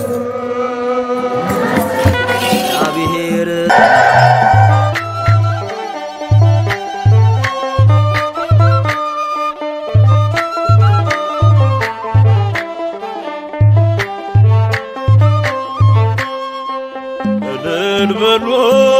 እግዚአብሔር እልል በሉ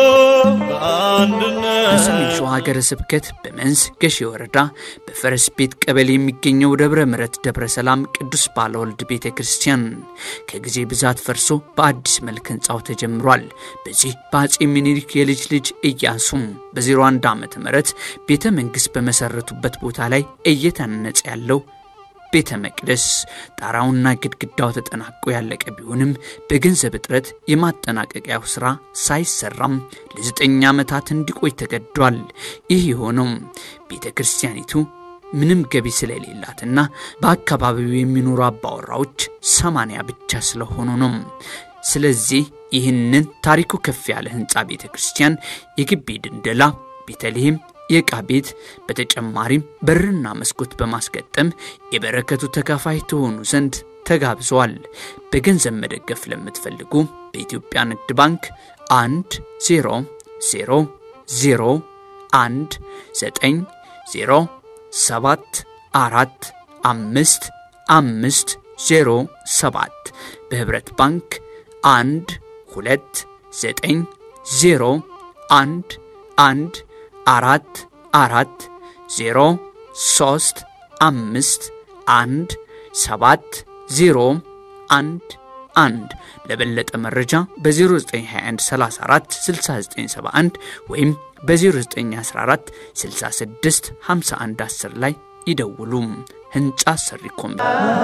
በአንድነት በሰሜን ሸዋ ሀገረ ስብከት በመንዝ ገሼ ወረዳ በፈረስ ቤት ቀበሌ የሚገኘው ደብረ ምሕረት ደብረ ሰላም ቅዱስ ባለወልድ ቤተ ክርስቲያን ከጊዜ ብዛት ፈርሶ በአዲስ መልክ ህንፃው ተጀምሯል። በዚህ በአጼ ሚኒሊክ የልጅ ልጅ ኢያሱም በ01 ዓመተ ምህረት ቤተ መንግሥት በመሰረቱበት ቦታ ላይ እየተነጸ ያለው ቤተ መቅደስ ጣራውና ግድግዳው ተጠናቆ ያለቀ ቢሆንም በገንዘብ እጥረት የማጠናቀቂያው ሥራ ሳይሰራም ለዘጠኝ ዓመታት እንዲቆይ ተገዷል። ይህ የሆነው ቤተ ክርስቲያኒቱ ምንም ገቢ ስለሌላትና በአካባቢው የሚኖሩ አባወራዎች ሰማንያ ብቻ ስለሆኑ ነው። ስለዚህ ይህንን ታሪኩ ከፍ ያለ ህንፃ ቤተ ክርስቲያን የግቢ ድንደላ ቤተልሔም የዕቃ ቤት በተጨማሪም በርና መስኮት በማስገጠም የበረከቱ ተካፋይ ትሆኑ ዘንድ ተጋብዘዋል። በገንዘብ መደገፍ ለምትፈልጉ በኢትዮጵያ ንግድ ባንክ 1 0 0 0 1 9 0 7 4 5 5 0 7 በህብረት ባንክ 1 2 9 0 1 1 አራት አራት ዜሮ ሶስት አምስት አንድ ሰባት ዜሮ አንድ አንድ ለበለጠ መረጃ በ0921 34 6971 ወይም በ0914 66 51 10 ላይ ይደውሉ። ህንፃ ሰሪ ኮምቢ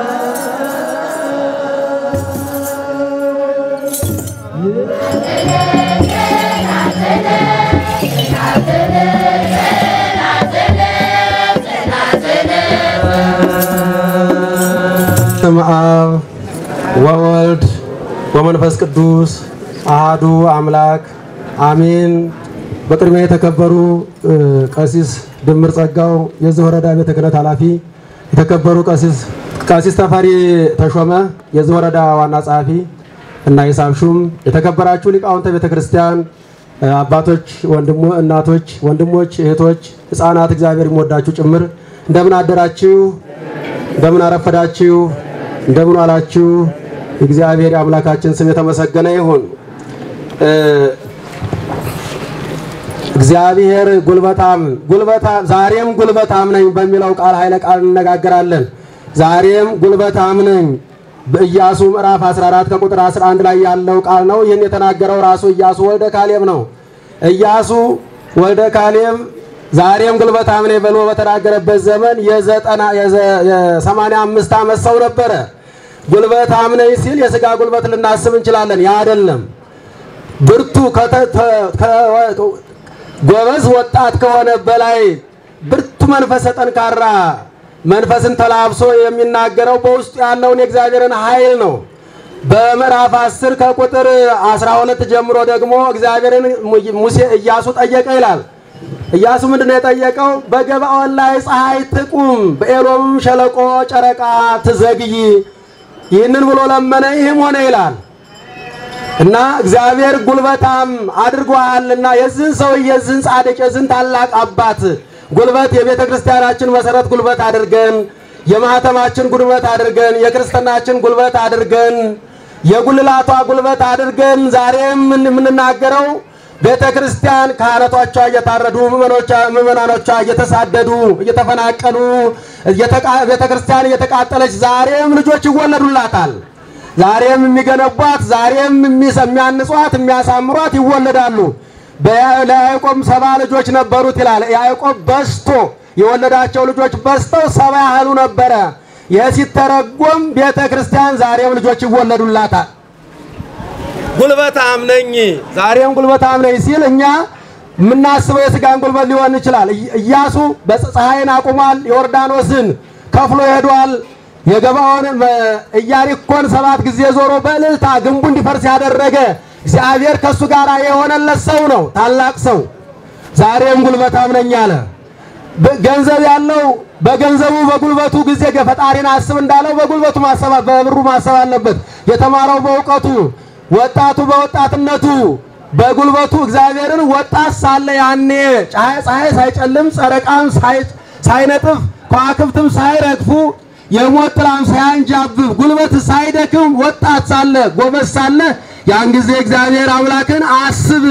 በስመ አብ ወወልድ ወመንፈስ ቅዱስ አሃዱ አምላክ አሜን። በቅድሚያ የተከበሩ እ፣ ቀሲስ ድምር ጸጋው የዚህ ወረዳ ቤተ ክህነት ኃላፊ፣ የተከበሩ ቀሲስ ቀሲስ ተፈሪ ተሾመ የዚህ ወረዳ ዋና ጸሐፊ እና ሂሳብ ሹም፣ የተከበራችሁ ሊቃውንተ ቤተ ክርስቲያን እ፣ አባቶች፣ ወንድሞ እናቶች፣ ወንድሞች፣ እህቶች፣ ህፃናት እግዚአብሔር የሚወዳችሁ ጭምር እንደምን አደራችሁ? እንደምን አረፈዳችሁ? እንደምን ዋላችሁ? እግዚአብሔር የአምላካችን ስም የተመሰገነ ይሁን። እ፣ እግዚአብሔር ጉልበታም ጉልበታም ዛሬም ጉልበታም ነኝ በሚለው ቃል ኃይለ ቃል እንነጋገራለን። ዛሬም ጉልበታም ነኝ በኢያሱ ምዕራፍ 14 ከቁጥር 11 ላይ ያለው ቃል ነው። ይህን የተናገረው ራሱ ኢያሱ ወልደ ካሌብ ነው። ኢያሱ ወልደ ካሌብ ዛሬም ጉልበታም ነኝ ብሎ በተናገረበት ዘመን የዘጠና የዘ- የሰማንያ አምስት ዓመት ሰው ነበረ። ጉልበታም ነኝ ሲል የስጋ ጉልበት ልናስብ እንችላለን። ያ አይደለም። ብርቱ ከተ- ተ- ከ- ጎበዝ ወጣት ከሆነ በላይ ብርቱ መንፈሰ ጠንካራ መንፈስን ተላብሶ የሚናገረው በውስጡ ያለውን የእግዚአብሔርን ኃይል ነው። በምዕራፍ 10 ከቁጥር 12 ጀምሮ ደግሞ እግዚአብሔርን ሙሴ ኢያሱ ጠየቀ ይላል። ኢያሱ ምንድን ነው የጠየቀው? በገባኦን ላይ ፀሐይ ትቁም፣ በኤሎምም ሸለቆ ጨረቃ ትዘግይ። ይህንን ብሎ ለመነ፣ ይህም ሆነ ይላል። እና እግዚአብሔር ጉልበታም አድርጓልና የዚህን ሰው የዚህን ጻድቅ የዚህን ታላቅ አባት ጉልበት የቤተ ክርስቲያናችን መሰረት ጉልበት አድርገን የማህተማችን ጉልበት አድርገን የክርስትናችን ጉልበት አድርገን የጉልላቷ ጉልበት አድርገን ዛሬም የምንናገረው ቤተ ክርስቲያን ካህናቶቿ እየታረዱ ምዕመኖቿ- ምዕመናኖቿ እየተሳደዱ እየተፈናቀሉ እየተቃ- ቤተ ክርስቲያን እየተቃጠለች ዛሬም ልጆች ይወለዱላታል። ዛሬም የሚገነቧት ዛሬም የሚሰ- የሚያንጿት የሚያሳምሯት ይወለዳሉ። በያ- ለያዕቆብ ሰባ ልጆች ነበሩት ይላል። ያዕቆብ በስቶ የወለዳቸው ልጆች በስተው ሰባ ያህሉ ነበረ። ይህ ሲተረጎም ቤተ ክርስቲያን ዛሬም ልጆች ይወለዱላታል። ጉልበታም ነኝ ዛሬም ጉልበታም ነኝ ሲል እኛ የምናስበው የስጋን ጉልበት ሊሆን ይችላል። ኢ- ኢያሱ በፀሐይን አቁሟል። ዮርዳኖስን ከፍሎ ሄዷል። የገባውን መ- ኢያሪኮን ሰባት ጊዜ ዞሮ በእልልታ ግንቡ እንዲፈርስ ያደረገ እግዚአብሔር ከእሱ ጋር የሆነለት ሰው ነው። ታላቅ ሰው ዛሬም ጉልበታም ነኝ አለ። በ- ገንዘብ ያለው በገንዘቡ በጉልበቱ ጊዜ ፈጣሪን አስብ እንዳለው በጉልበቱ ማሰብ በብሩ ማሰብ አለበት። የተማረው በእውቀቱ፣ ወጣቱ በወጣትነቱ በጉልበቱ እግዚአብሔርን ወጣት ሳለ ያኔ ፀሐይ ሳይጨልም ጨረቃም ሳይነጥፍ ከዋክብትም ሳይረግፉ የሞት ጥላም ሳያንጃብብ ጉልበት ሳይደክም ወጣት ሳለ ጎበዝ ሳለ ያን ጊዜ እግዚአብሔር አምላክን አስብ።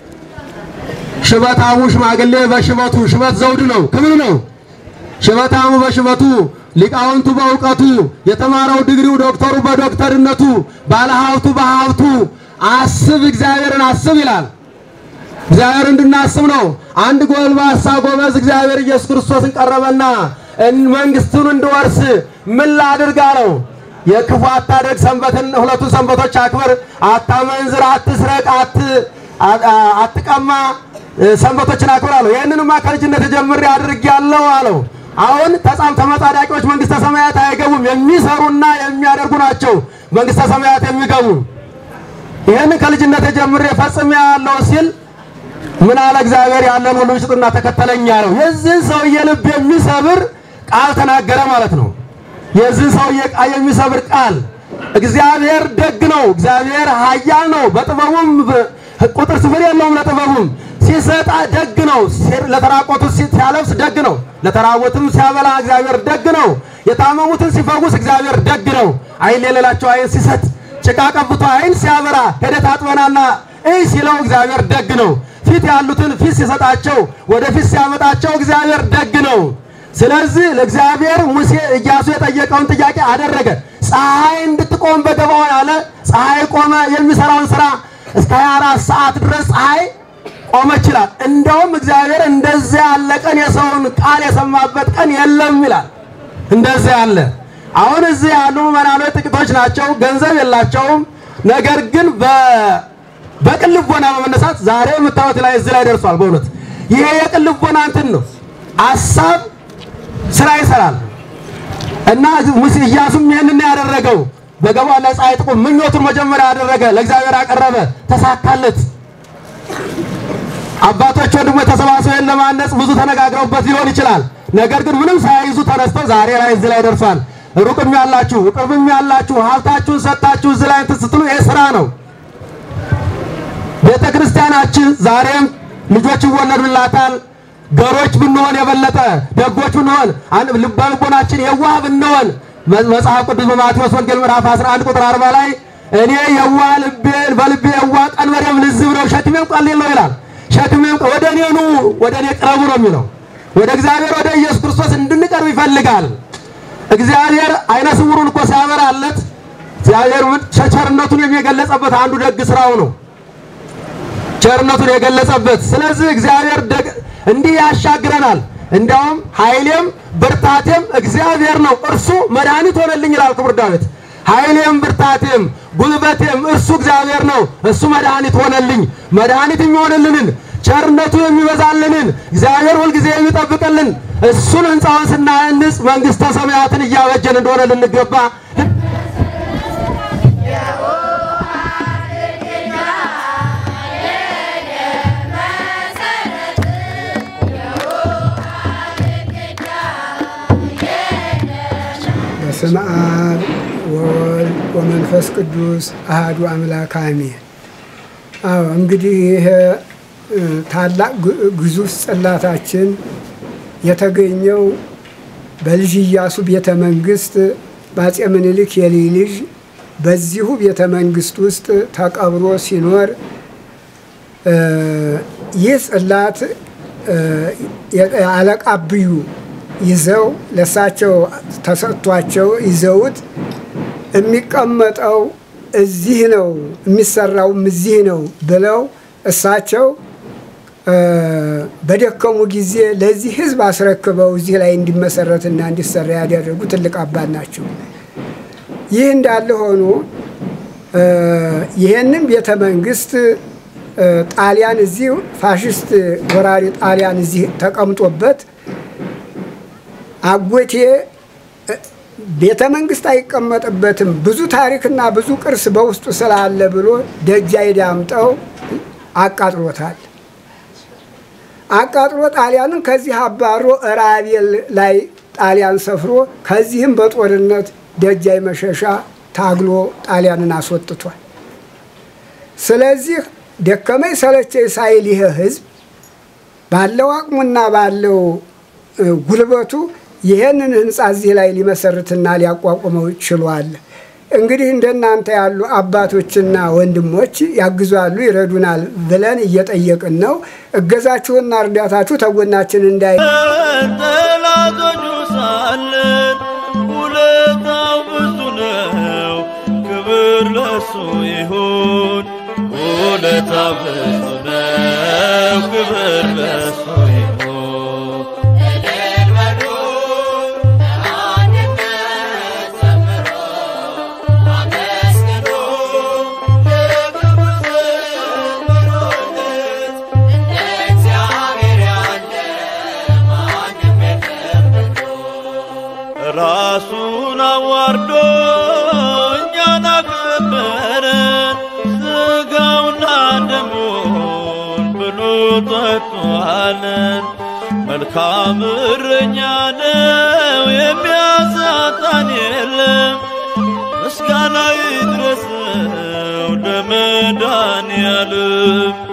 ሽበታሙ ሽማግሌ በሽበቱ ሽበት ዘውድ ነው፣ ክብር ነው። ሽበታሙ በሽበቱ ሊቃውንቱ በእውቀቱ የተማረው ድግሪው ዶክተሩ በዶክተርነቱ ባለሀብቱ በሀብቱ አስብ እግዚአብሔርን አስብ ይላል። እግዚአብሔር እንድናስብ ነው። አንድ ጎልማሳ ጎበዝ እግዚአብሔር ኢየሱስ ክርስቶስን ቀረበና መንግስቱን እንድወርስ ምን ላድርግ አለው። የክፉ አታደርግ፣ ሰንበትን ሁለቱን ሰንበቶች አክብር፣ አታመንዝር፣ አትስረቅ፣ አትቀማ፣ ሰንበቶችን አክብር አለው። ይህንንማ ከልጅነት ጀምሬ አድርጌያለሁ አለው። አሁን ተጻም ተመጻዳቂዎች መንግስተ ሰማያት አይገቡም፣ የሚሰሩና የሚያደርጉ ናቸው መንግስተ ሰማያት የሚገቡ። ይህንን ከልጅነት ጀምሬ ፈጽሜ ያለው ሲል ምን አለ እግዚአብሔር ያለን ሁሉ ሽጥና ተከተለኝ አለው። የዚህን ሰውዬ ልብ የሚሰብር ቃል ተናገረ ማለት ነው። የዚህን ሰውዬ ቃል የሚሰብር ቃል እግዚአብሔር ደግ ነው። እግዚአብሔር ኃያል ነው። በጥበቡም ቁጥር ስፍር የለውም። ለጥበቡም ሲሰጣ ደግ ነው። ለተራቆቱት ሲያለብስ ደግ ነው። ለተራቦትም ሲያበላ እግዚአብሔር ደግ ነው። የታመሙትን ሲፈውስ እግዚአብሔር ደግ ነው። አይን የሌላቸው አይን ሲሰጥ፣ ጭቃ ቀብቶ አይን ሲያበራ ሄደህ ታጥበናና እይ ሲለው እግዚአብሔር ደግ ነው። ፊት ያሉትን ፊት ሲሰጣቸው ወደ ፊት ሲያመጣቸው እግዚአብሔር ደግ ነው። ስለዚህ ለእግዚአብሔር ሙሴ ኢያሱ የጠየቀውን ጥያቄ አደረገ። ፀሐይ እንድትቆም በገባው አለ። ፀሐይ ቆመ። የሚሰራውን ስራ እስከ 24 ሰዓት ድረስ ፀሐይ ቆመ ይችላል። እንደውም እግዚአብሔር እንደዚያ ያለ ቀን የሰውን ቃል የሰማበት ቀን የለም ይላል። እንደዚያ ያለ አሁን እዚህ ያሉ ምዕመናኖች ጥቂቶች ናቸው፣ ገንዘብ የላቸውም። ነገር ግን በቅን ልቦና በመነሳት ዛሬ የምታዩት ላይ እዚህ ላይ ደርሷል። በእውነት ይሄ የቅን ልቦና እንትን ነው። አሳብ ስራ ይሰራል እና ሙሴ ኢያሱም ይህንን ያደረገው በገባው ላይ ፀሐይ ጥቁም ምኞቱን መጀመሪያ ያደረገ ለእግዚአብሔር አቀረበ፣ ተሳካለት። አባቶች ወንድሞች ተሰባስበው ይህን ለማነጽ ብዙ ተነጋግረውበት ሊሆን ይችላል። ነገር ግን ምንም ሳይይዙ ተነስተው ዛሬ ላይ እዚህ ላይ ደርሷል። ሩቅም ያላችሁ ቅርብም ያላችሁ ሀብታችሁን ሰጥታችሁ እዚህ ላይ እንትን ስትሉ ይሄ ስራ ነው። ቤተ ክርስቲያናችን ዛሬም ልጆች ይወለዱላታል። ገሮች ብንሆን የበለጠ ደጎች ብንሆን ልበ ልቦናችን የዋህ ብንሆን መጽሐፍ ቅዱስ በማቴዎስ ወንጌል ምዕራፍ 11 ቁጥር 40 ላይ እኔ የዋህ ልቤን በልቤ የዋህ ቀንበሬም ልዝብ ነው ሸክሜም ቀሊል ነው ይላል። ሸክሜም ወደ እኔ ኑ ወደ እኔ ቅረቡ ነው የሚለው። ወደ እግዚአብሔር ወደ ኢየሱስ ክርስቶስ እንድንቀርብ ይፈልጋል። እግዚአብሔር አይነ ስውሩን እኮ ሲያበራለት እግዚአብሔር ቸርነቱን የሚገለጸበት አንዱ ደግ ስራው ነው ቸርነቱን የገለጸበት። ስለዚህ እግዚአብሔር እንዲህ ያሻግረናል። እንዲያውም ኃይሌም ብርታቴም እግዚአብሔር ነው፣ እርሱ መድኃኒት ሆነልኝ ይላል ክቡር ዳዊት። ኃይሌም ብርታቴም ጉልበቴም እርሱ እግዚአብሔር ነው፣ እሱ መድኃኒት ሆነልኝ። መድኃኒት የሚሆንልንን ቸርነቱ የሚበዛልንን እግዚአብሔር ሁልጊዜ የሚጠብቅልን እሱን ሕንፃውን ስናንጽ መንግሥተ ሰማያትን እያበጀን እንደሆነ ልንገባ በስመ አብ ወወልድ ወመንፈስ ቅዱስ አሐዱ አምላክ አሜን። አዎ እንግዲህ ይሄ ታላቅ ግዙፍ ጽላታችን የተገኘው በልጅ ኢያሱ ቤተ መንግስት በአፄ ምኒልክ የልጅ ልጅ በዚሁ ቤተ መንግስት ውስጥ ተቀብሮ ሲኖር ይህ ጽላት አለቃ ብዩ ይዘው ለእሳቸው ተሰጥቷቸው ይዘውት የሚቀመጠው እዚህ ነው የሚሰራውም እዚህ ነው ብለው እሳቸው በደከሙ ጊዜ ለዚህ ሕዝብ አስረክበው እዚህ ላይ እንዲመሰረትና እንዲሰራ ያደረጉ ትልቅ አባት ናቸው። ይህ እንዳለ ሆኖ ይህንም ቤተ መንግስት ጣሊያን እዚህ ፋሽስት ወራሪ ጣሊያን እዚህ ተቀምጦበት አጎቴ ቤተ መንግስት አይቀመጥበትም ብዙ ታሪክና ብዙ ቅርስ በውስጡ ስላለ ብሎ ደጃይ ዳምጠው አቃጥሎታል። አቃጥሎ ጣሊያንን ከዚህ አባሮ ራቤል ላይ ጣሊያን ሰፍሮ ከዚህም በጦርነት ደጃይ መሸሻ ታግሎ ጣሊያንን አስወጥቷል። ስለዚህ ደከመኝ ሰለቸኝ ሳይል ይሄ ህዝብ ባለው አቅሙና ባለው ጉልበቱ ይሄንን ህንፃ እዚህ ላይ ሊመሰርትና ሊያቋቁመው ችሏል። እንግዲህ እንደናንተ ያሉ አባቶችና ወንድሞች ያግዛሉ፣ ይረዱናል ብለን እየጠየቅን ነው። እገዛችሁና እርዳታችሁ ተጎናችን እንዳይ ጠላቶቹ ሳለን ውለታው ብዙ ነው። ክብር ለሱ ይሁን። ውለታው ብዙ ነው። ክብር ለሱ ይሁን። ራሱን አዋርዶ እኛን አከበረን። ስጋውና ደሙን ብሎ ጠጥቷለን። መልካም እረኛ ነው፣ የሚያሳጣን የለም። ምስጋና ይድረሰው ለመድኃኔዓለም።